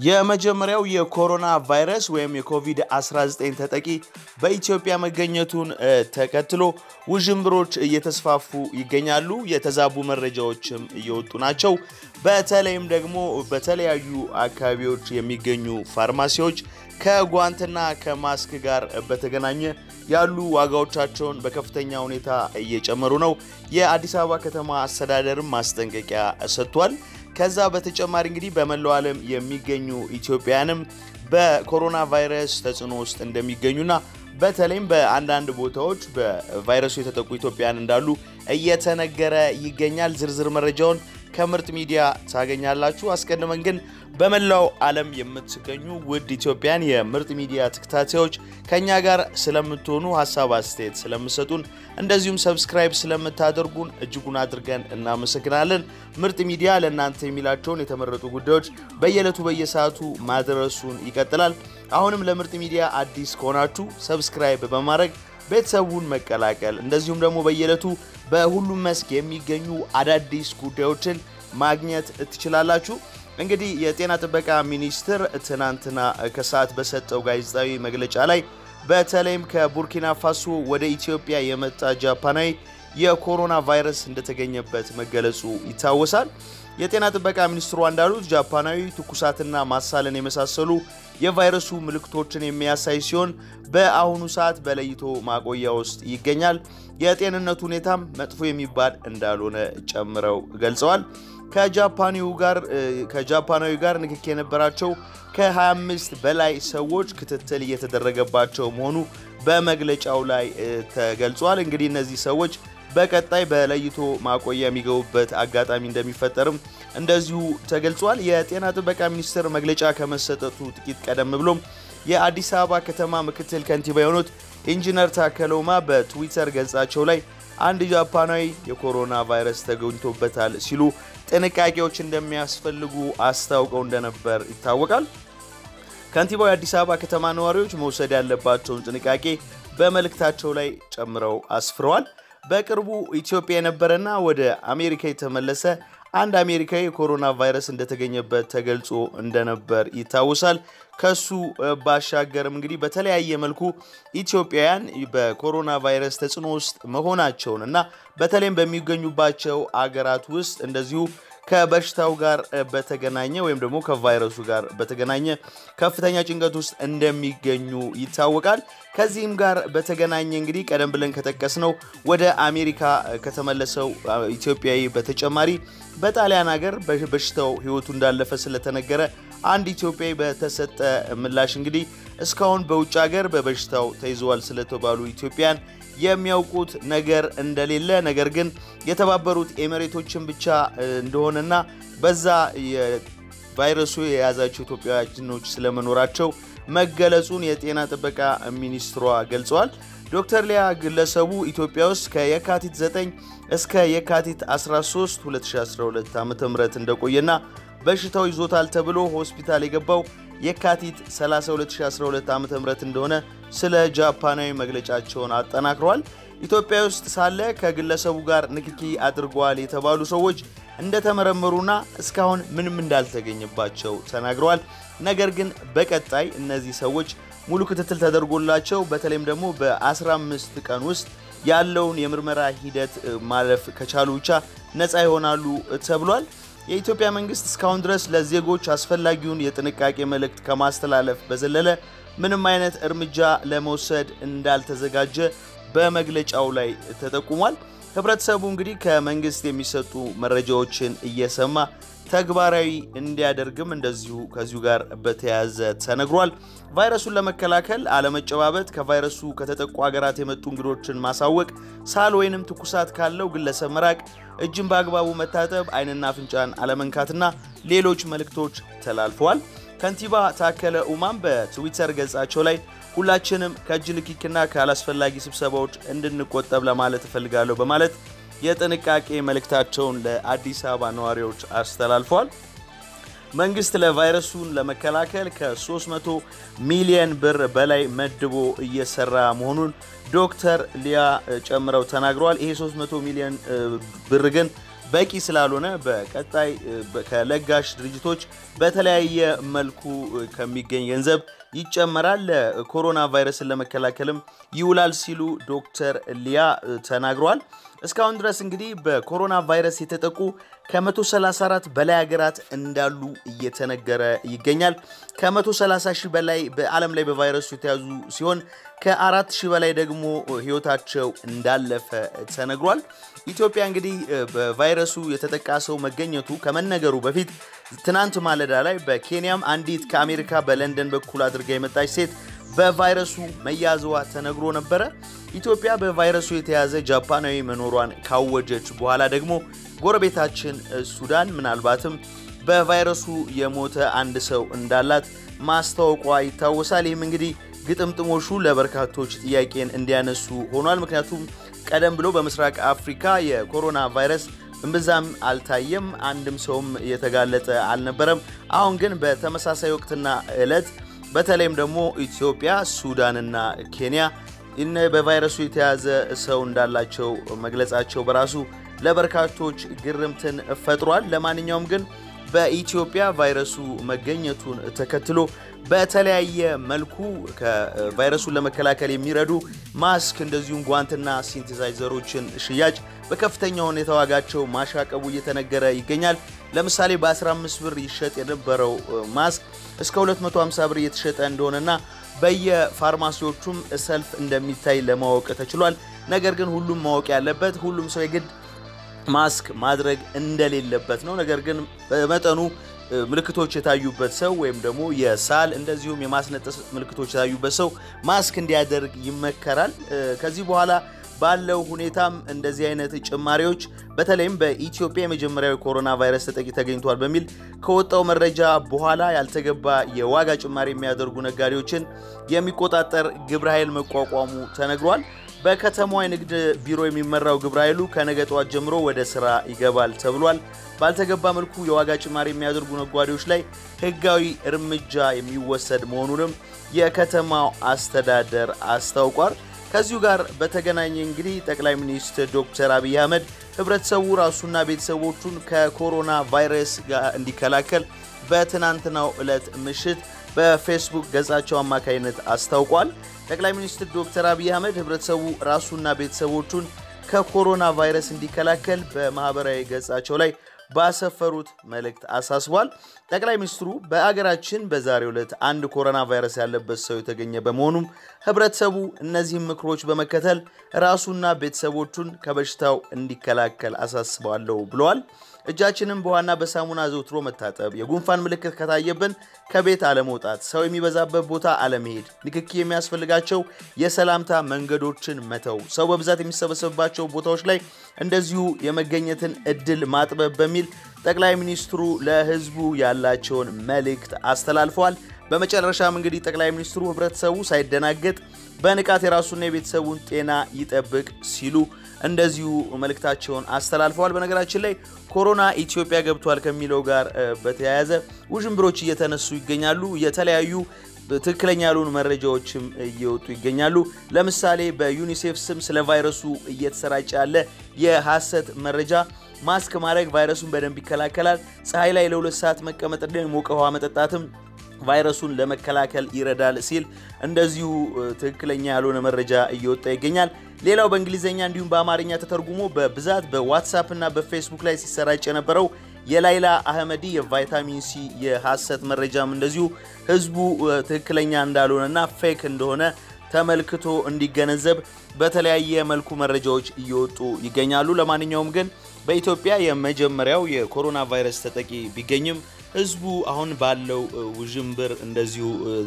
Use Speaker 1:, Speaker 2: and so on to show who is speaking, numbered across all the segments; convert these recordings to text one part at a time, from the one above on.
Speaker 1: የመጀመሪያው የኮሮና ቫይረስ ወይም የኮቪድ-19 ተጠቂ በኢትዮጵያ መገኘቱን ተከትሎ ውዥንብሮች እየተስፋፉ ይገኛሉ። የተዛቡ መረጃዎችም እየወጡ ናቸው። በተለይም ደግሞ በተለያዩ አካባቢዎች የሚገኙ ፋርማሲዎች ከጓንትና ከማስክ ጋር በተገናኘ ያሉ ዋጋዎቻቸውን በከፍተኛ ሁኔታ እየጨመሩ ነው። የአዲስ አበባ ከተማ አስተዳደርም ማስጠንቀቂያ ሰጥቷል። ከዛ በተጨማሪ እንግዲህ በመላው ዓለም የሚገኙ ኢትዮጵያውያንም በኮሮና ቫይረስ ተጽዕኖ ውስጥ እንደሚገኙና በተለይም በአንዳንድ ቦታዎች በቫይረሱ የተጠቁ ኢትዮጵያውያን እንዳሉ እየተነገረ ይገኛል። ዝርዝር መረጃውን ከምርጥ ሚዲያ ታገኛላችሁ። አስቀድመን ግን በመላው ዓለም የምትገኙ ውድ ኢትዮጵያን የምርጥ ሚዲያ ተከታታዮች ከኛ ጋር ስለምትሆኑ ሀሳብ አስተያየት ስለምሰጡን እንደዚሁም ሰብስክራይብ ስለምታደርጉን እጅጉን አድርገን እናመሰግናለን። ምርጥ ሚዲያ ለእናንተ የሚላቸውን የተመረጡ ጉዳዮች በየዕለቱ በየሰዓቱ ማድረሱን ይቀጥላል። አሁንም ለምርጥ ሚዲያ አዲስ ከሆናችሁ ሰብስክራይብ በማድረግ ቤተሰቡን መቀላቀል እንደዚሁም ደግሞ በየዕለቱ በሁሉም መስክ የሚገኙ አዳዲስ ጉዳዮችን ማግኘት ትችላላችሁ። እንግዲህ የጤና ጥበቃ ሚኒስቴር ትናንትና ከሰዓት በሰጠው ጋዜጣዊ መግለጫ ላይ በተለይም ከቡርኪና ፋሶ ወደ ኢትዮጵያ የመጣ ጃፓናዊ የኮሮና ቫይረስ እንደተገኘበት መገለጹ ይታወሳል። የጤና ጥበቃ ሚኒስትሯ እንዳሉት ጃፓናዊ ትኩሳትና ማሳለን የመሳሰሉ የቫይረሱ ምልክቶችን የሚያሳይ ሲሆን በአሁኑ ሰዓት በለይቶ ማቆያ ውስጥ ይገኛል። የጤንነቱ ሁኔታም መጥፎ የሚባል እንዳልሆነ ጨምረው ገልጸዋል። ከጃፓናዊ ጋር ንክክ የነበራቸው ከ25 በላይ ሰዎች ክትትል እየተደረገባቸው መሆኑ በመግለጫው ላይ ተገልጿል። እንግዲህ እነዚህ ሰዎች በቀጣይ በለይቶ ማቆያ የሚገቡበት አጋጣሚ እንደሚፈጠርም እንደዚሁ ተገልጿል። የጤና ጥበቃ ሚኒስቴር መግለጫ ከመሰጠቱ ጥቂት ቀደም ብሎም የአዲስ አበባ ከተማ ምክትል ከንቲባ የሆኑት ኢንጂነር ታከለ ኡማ በትዊተር ገጻቸው ላይ አንድ ጃፓናዊ የኮሮና ቫይረስ ተገኝቶበታል ሲሉ ጥንቃቄዎች እንደሚያስፈልጉ አስታውቀው እንደነበር ይታወቃል። ከንቲባው የአዲስ አበባ ከተማ ነዋሪዎች መውሰድ ያለባቸውን ጥንቃቄ በመልእክታቸው ላይ ጨምረው አስፍረዋል። በቅርቡ ኢትዮጵያ የነበረና ወደ አሜሪካ የተመለሰ አንድ አሜሪካዊ የኮሮና ቫይረስ እንደተገኘበት ተገልጾ እንደነበር ይታወሳል። ከሱ ባሻገርም እንግዲህ በተለያየ መልኩ ኢትዮጵያውያን በኮሮና ቫይረስ ተጽዕኖ ውስጥ መሆናቸውን እና በተለይም በሚገኙባቸው አገራት ውስጥ እንደዚሁ ከበሽታው ጋር በተገናኘ ወይም ደግሞ ከቫይረሱ ጋር በተገናኘ ከፍተኛ ጭንቀት ውስጥ እንደሚገኙ ይታወቃል። ከዚህም ጋር በተገናኘ እንግዲህ ቀደም ብለን ከጠቀስነው ወደ አሜሪካ ከተመለሰው ኢትዮጵያዊ በተጨማሪ በጣሊያን ሀገር በሽታው ሕይወቱ እንዳለፈ ስለተነገረ አንድ ኢትዮጵያዊ በተሰጠ ምላሽ እንግዲህ እስካሁን በውጭ ሀገር በበሽታው ተይዘዋል ስለተባሉ ኢትዮጵያን የሚያውቁት ነገር እንደሌለ ነገር ግን የተባበሩት ኤሚሬቶችን ብቻ እንደሆነና በዛ ቫይረሱ የያዛቸው ኢትዮጵያውያኖች ስለመኖራቸው መገለጹን የጤና ጥበቃ ሚኒስትሯ ገልጸዋል። ዶክተር ሊያ ግለሰቡ ኢትዮጵያ ውስጥ ከየካቲት 9 እስከ የካቲት 13 2012 ዓ ም እንደቆየና በሽታው ይዞታል ተብሎ ሆስፒታል የገባው የካቲት 30 2012 ዓ ም እንደሆነ ስለ ጃፓናዊ መግለጫቸውን አጠናክረዋል። ኢትዮጵያ ውስጥ ሳለ ከግለሰቡ ጋር ንክኪ አድርገዋል የተባሉ ሰዎች እንደተመረመሩና እስካሁን ምንም እንዳልተገኘባቸው ተናግረዋል። ነገር ግን በቀጣይ እነዚህ ሰዎች ሙሉ ክትትል ተደርጎላቸው በተለይም ደግሞ በ15 ቀን ውስጥ ያለውን የምርመራ ሂደት ማለፍ ከቻሉ ብቻ ነፃ ይሆናሉ ተብሏል። የኢትዮጵያ መንግስት እስካሁን ድረስ ለዜጎች አስፈላጊውን የጥንቃቄ መልእክት ከማስተላለፍ በዘለለ ምንም አይነት እርምጃ ለመውሰድ እንዳልተዘጋጀ በመግለጫው ላይ ተጠቁሟል። ህብረተሰቡ እንግዲህ ከመንግስት የሚሰጡ መረጃዎችን እየሰማ ተግባራዊ እንዲያደርግም እንደዚሁ ከዚሁ ጋር በተያያዘ ተነግሯል። ቫይረሱን ለመከላከል አለመጨባበጥ፣ ከቫይረሱ ከተጠቁ ሀገራት የመጡ እንግዶችን ማሳወቅ፣ ሳል ወይንም ትኩሳት ካለው ግለሰብ መራቅ፣ እጅን በአግባቡ መታጠብ፣ አይንና አፍንጫን አለመንካትና ሌሎች መልእክቶች ተላልፈዋል። ከንቲባ ታከለ ኡማም በትዊተር ገጻቸው ላይ ሁላችንም ከእጅ ንክኪና ካላስፈላጊ ስብሰባዎች እንድንቆጠብ ለማለት እፈልጋለሁ በማለት የጥንቃቄ መልእክታቸውን ለአዲስ አበባ ነዋሪዎች አስተላልፈዋል። መንግስት ለቫይረሱን ለመከላከል ከ300 ሚሊየን ብር በላይ መድቦ እየሰራ መሆኑን ዶክተር ሊያ ጨምረው ተናግረዋል። ይሄ 300 ሚሊዮን ብር ግን በቂ ስላልሆነ በቀጣይ ከለጋሽ ድርጅቶች በተለያየ መልኩ ከሚገኝ ገንዘብ ይጨመራል፣ ለኮሮና ቫይረስን ለመከላከልም ይውላል ሲሉ ዶክተር ሊያ ተናግረዋል። እስካሁን ድረስ እንግዲህ በኮሮና ቫይረስ የተጠቁ ከ134 በላይ ሀገራት እንዳሉ እየተነገረ ይገኛል። ከ130 ሺህ በላይ በዓለም ላይ በቫይረሱ የተያዙ ሲሆን ከአራት ሺህ በላይ ደግሞ ሕይወታቸው እንዳለፈ ተነግሯል። ኢትዮጵያ እንግዲህ በቫይረሱ የተጠቃ ሰው መገኘቱ ከመነገሩ በፊት ትናንት ማለዳ ላይ በኬንያም አንዲት ከአሜሪካ በለንደን በኩል አድርጋ የመጣች ሴት በቫይረሱ መያዝዋ ተነግሮ ነበረ። ኢትዮጵያ በቫይረሱ የተያዘ ጃፓናዊ መኖሯን ካወጀች በኋላ ደግሞ ጎረቤታችን ሱዳን ምናልባትም በቫይረሱ የሞተ አንድ ሰው እንዳላት ማስታወቋ ይታወሳል። ይህም እንግዲህ ግጥምጥሞሹ ለበርካቶች ጥያቄን እንዲያነሱ ሆኗል። ምክንያቱም ቀደም ብሎ በምስራቅ አፍሪካ የኮሮና ቫይረስ እምብዛም አልታየም፣ አንድም ሰውም የተጋለጠ አልነበረም። አሁን ግን በተመሳሳይ ወቅትና ዕለት በተለይም ደግሞ ኢትዮጵያ፣ ሱዳንና ኬንያ እነ በቫይረሱ የተያዘ ሰው እንዳላቸው መግለጻቸው በራሱ ለበርካቶች ግርምትን ፈጥሯል። ለማንኛውም ግን በኢትዮጵያ ቫይረሱ መገኘቱን ተከትሎ በተለያየ መልኩ ከቫይረሱን ለመከላከል የሚረዱ ማስክ እንደዚሁም ጓንትና ሲንቴሳይዘሮችን ሽያጭ በከፍተኛ ሁኔታ ዋጋቸው ማሻቀቡ እየተነገረ ይገኛል። ለምሳሌ በ15 ብር ይሸጥ የነበረው ማስክ እስከ 250 ብር እየተሸጠ እንደሆነና በየፋርማሲዎቹም ሰልፍ እንደሚታይ ለማወቅ ተችሏል። ነገር ግን ሁሉም ማወቅ ያለበት ሁሉም ሰው የግድ ማስክ ማድረግ እንደሌለበት ነው። ነገር ግን በመጠኑ ምልክቶች የታዩበት ሰው ወይም ደግሞ የሳል እንደዚሁም የማስነጠስ ምልክቶች የታዩበት ሰው ማስክ እንዲያደርግ ይመከራል። ከዚህ በኋላ ባለው ሁኔታም እንደዚህ አይነት ጭማሪዎች በተለይም በኢትዮጵያ የመጀመሪያው ኮሮና ቫይረስ ተጠቂ ተገኝቷል በሚል ከወጣው መረጃ በኋላ ያልተገባ የዋጋ ጭማሪ የሚያደርጉ ነጋዴዎችን የሚቆጣጠር ግብረ ኃይል መቋቋሙ ተነግሯል። በከተማዋ የንግድ ቢሮ የሚመራው ግብረ ኃይሉ ከነገ ጠዋት ጀምሮ ወደ ስራ ይገባል ተብሏል። ባልተገባ መልኩ የዋጋ ጭማሪ የሚያደርጉ ነጋዴዎች ላይ ሕጋዊ እርምጃ የሚወሰድ መሆኑንም የከተማው አስተዳደር አስታውቋል። ከዚሁ ጋር በተገናኘ እንግዲህ ጠቅላይ ሚኒስትር ዶክተር አብይ አህመድ ህብረተሰቡ ራሱና ቤተሰቦቹን ከኮሮና ቫይረስ ጋር እንዲከላከል በትናንትናው ዕለት ምሽት በፌስቡክ ገጻቸው አማካኝነት አስታውቋል። ጠቅላይ ሚኒስትር ዶክተር አብይ አህመድ ህብረተሰቡ ራሱና ቤተሰቦቹን ከኮሮና ቫይረስ እንዲከላከል በማህበራዊ ገጻቸው ላይ ባሰፈሩት መልእክት አሳስቧል። ጠቅላይ ሚኒስትሩ በአገራችን በዛሬው ዕለት አንድ ኮሮና ቫይረስ ያለበት ሰው የተገኘ በመሆኑም ህብረተሰቡ እነዚህም ምክሮች በመከተል ራሱና ቤተሰቦቹን ከበሽታው እንዲከላከል አሳስባለሁ ብለዋል። እጃችንን በዋና በሳሙና ዘውትሮ መታጠብ፣ የጉንፋን ምልክት ከታየብን ከቤት አለመውጣት፣ ሰው የሚበዛበት ቦታ አለመሄድ፣ ንክኪ የሚያስፈልጋቸው የሰላምታ መንገዶችን መተው፣ ሰው በብዛት የሚሰበሰብባቸው ቦታዎች ላይ እንደዚሁ የመገኘትን እድል ማጥበብ በሚል ጠቅላይ ሚኒስትሩ ለህዝቡ ያላቸውን መልእክት አስተላልፈዋል። በመጨረሻም እንግዲህ ጠቅላይ ሚኒስትሩ ህብረተሰቡ ሳይደናገጥ በንቃት የራሱና የቤተሰቡን ጤና ይጠብቅ ሲሉ እንደዚሁ መልእክታቸውን አስተላልፈዋል። በነገራችን ላይ ኮሮና ኢትዮጵያ ገብቷል ከሚለው ጋር በተያያዘ ውዥንብሮች እየተነሱ ይገኛሉ። የተለያዩ ትክክለኛ ያልሆኑ መረጃዎችም እየወጡ ይገኛሉ። ለምሳሌ በዩኒሴፍ ስም ስለ ቫይረሱ እየተሰራጨ ያለ የሐሰት መረጃ ማስክ ማድረግ ቫይረሱን በደንብ ይከላከላል፣ ፀሐይ ላይ ለሁለት ሰዓት መቀመጥ፣ የሞቀ ውሃ መጠጣትም ቫይረሱን ለመከላከል ይረዳል ሲል እንደዚሁ ትክክለኛ ያልሆነ መረጃ እየወጣ ይገኛል። ሌላው በእንግሊዝኛ እንዲሁም በአማርኛ ተተርጉሞ በብዛት በዋትሳፕ እና በፌስቡክ ላይ ሲሰራጭ የነበረው የላይላ አህመዲ የቫይታሚን ሲ የሐሰት መረጃም እንደዚሁ ህዝቡ ትክክለኛ እንዳልሆነና ፌክ እንደሆነ ተመልክቶ እንዲገነዘብ በተለያየ መልኩ መረጃዎች እየወጡ ይገኛሉ። ለማንኛውም ግን በኢትዮጵያ የመጀመሪያው የኮሮና ቫይረስ ተጠቂ ቢገኝም ህዝቡ አሁን ባለው ውዥንብር እንደዚሁ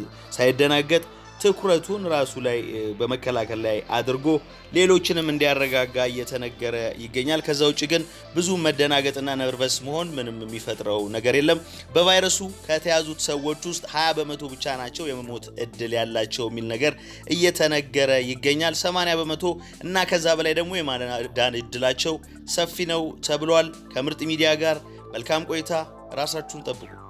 Speaker 1: ሳይደናገጥ ትኩረቱን ራሱ ላይ በመከላከል ላይ አድርጎ ሌሎችንም እንዲያረጋጋ እየተነገረ ይገኛል። ከዛ ውጭ ግን ብዙ መደናገጥና ነርቨስ መሆን ምንም የሚፈጥረው ነገር የለም። በቫይረሱ ከተያዙት ሰዎች ውስጥ 20 በመቶ ብቻ ናቸው የመሞት እድል ያላቸው የሚል ነገር እየተነገረ ይገኛል። 80 በመቶ እና ከዛ በላይ ደግሞ የማዳን እድላቸው ሰፊ ነው ተብሏል። ከምርጥ ሚዲያ ጋር መልካም ቆይታ። ራሳችሁን ጠብቁ።